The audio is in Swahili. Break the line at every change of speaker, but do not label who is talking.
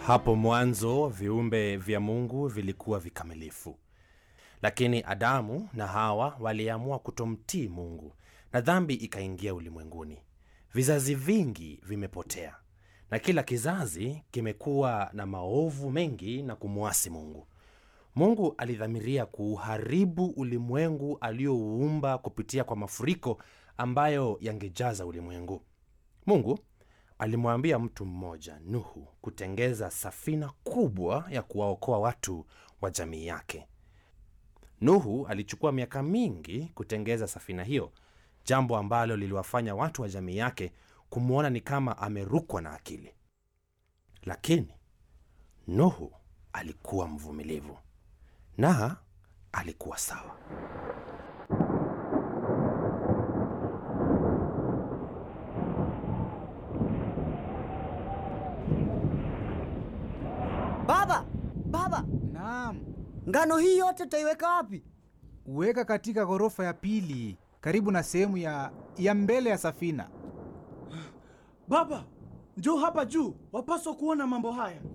Hapo mwanzo viumbe vya Mungu vilikuwa vikamilifu, lakini Adamu na Hawa waliamua kutomtii Mungu na dhambi ikaingia ulimwenguni. Vizazi vingi vimepotea na kila kizazi kimekuwa na maovu mengi na kumwasi Mungu. Mungu alidhamiria kuuharibu ulimwengu aliouumba kupitia kwa mafuriko ambayo yangejaza ulimwengu. Mungu alimwambia mtu mmoja Nuhu kutengeza safina kubwa ya kuwaokoa watu wa jamii yake. Nuhu alichukua miaka mingi kutengeza safina hiyo, jambo ambalo liliwafanya watu wa jamii yake kumwona ni kama amerukwa na akili. Lakini Nuhu alikuwa mvumilivu na alikuwa sawa.
Baba, baba,
Naam,
ngano hii yote tutaiweka wapi?
weka katika ghorofa ya pili karibu na sehemu ya, ya mbele ya safina.
Baba, njoo hapa juu, wapaswa kuona mambo haya.